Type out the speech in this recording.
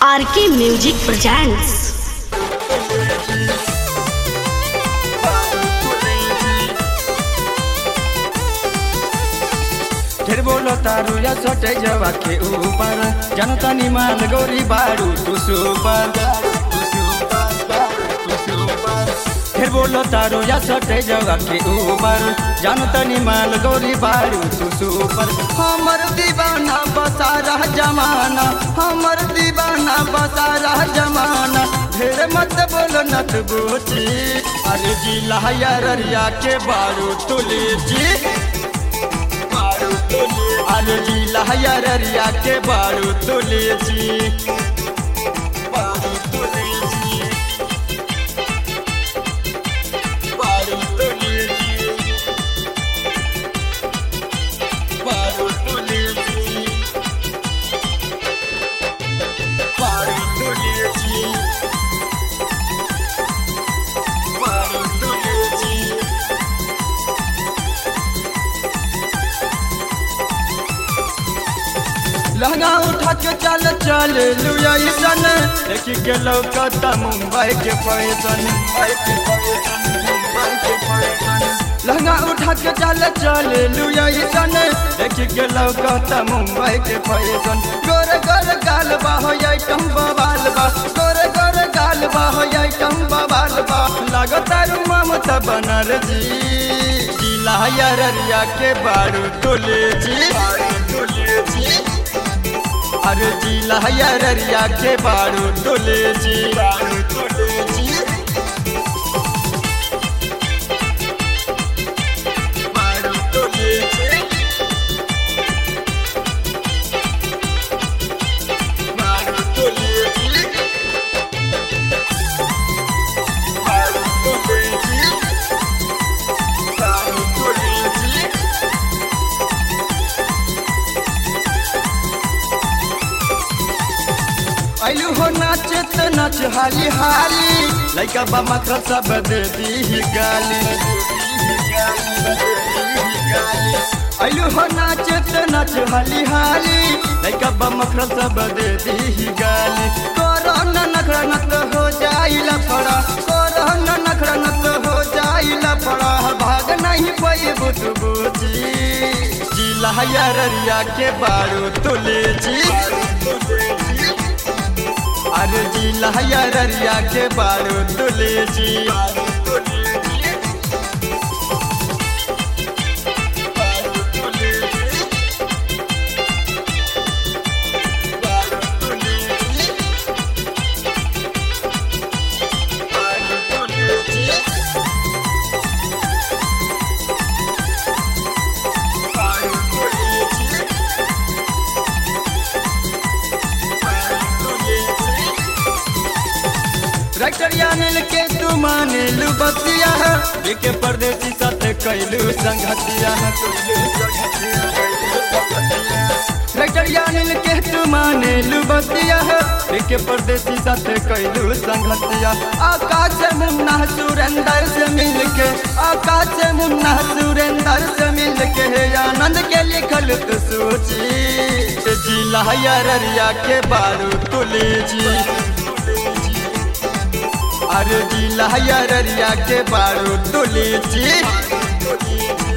RK music presents फिर बोलो तारू या छोटे जवा के ऊपर जनता निमाल गौरी बारू तू सुपर फिर बोलो तारू या छोटे जवा के ऊपर जनता निमाल गौरी बारू तू सुपर हमर दीवाना बसा रह जमाना हमर दीवाना बसा रह जमाना ढेर मत बोलो नत बूची अरे जी लहया ररिया के बारू तुली जी आलू जी लहया ररिया के बारू तुले जी बारू तुले जी बारू तुले जी बारू तुले जी बारू तुले जी बारू तुले जी लहंगा उठा के चल चल लुया सन देख के लौकता मुंबई के फैशन लहंगा उठा के चल चल लुया सन देख के लौकता मुंबई के फैशन गोर गोर गाल बा हो आइटम बवाल बा गोर गोर गाल बा हो आइटम बवाल बा लगता रू ममता बनर्जी जिला यरिया के बारू तुले जी तुले जी अरे जी लहरिया के बारू तुले जी बारू तुले जी बारू तुले जी बारू तुले जी बारू तुले जी बारू तुले जी आइलू हो नाचे त नाच हाली हाली लइका बा मखर सब दे दी गाली आइलू हो नाचे त नाच हाली हाली लइका बा मखर सब दे दी गाली कोरोना नखरा नत हो जाइला फड़ा कोरोना नखरा नत हो जाइला फड़ा भाग नहीं पई बुत बुची जी लहया ररिया के बारू तुले जी अरे जी लहया ररिया के बारू तुले जी रक्तरिया मिल के तू माने लू बतिया के परदेसी साथ कैलू संगतिया रक्तरिया मिल के तू माने लू बतिया के परदेसी साथ कैलू संगतिया आकाश से मुन्ना सुरेंद्र से मिल के आकाश से मुन्ना सुरेंद्र से मिल के आनंद के लिखल तू सोची जी लहया ररिया के बारू तुले जी अरे जी लहया ररिया के बारू तुले जी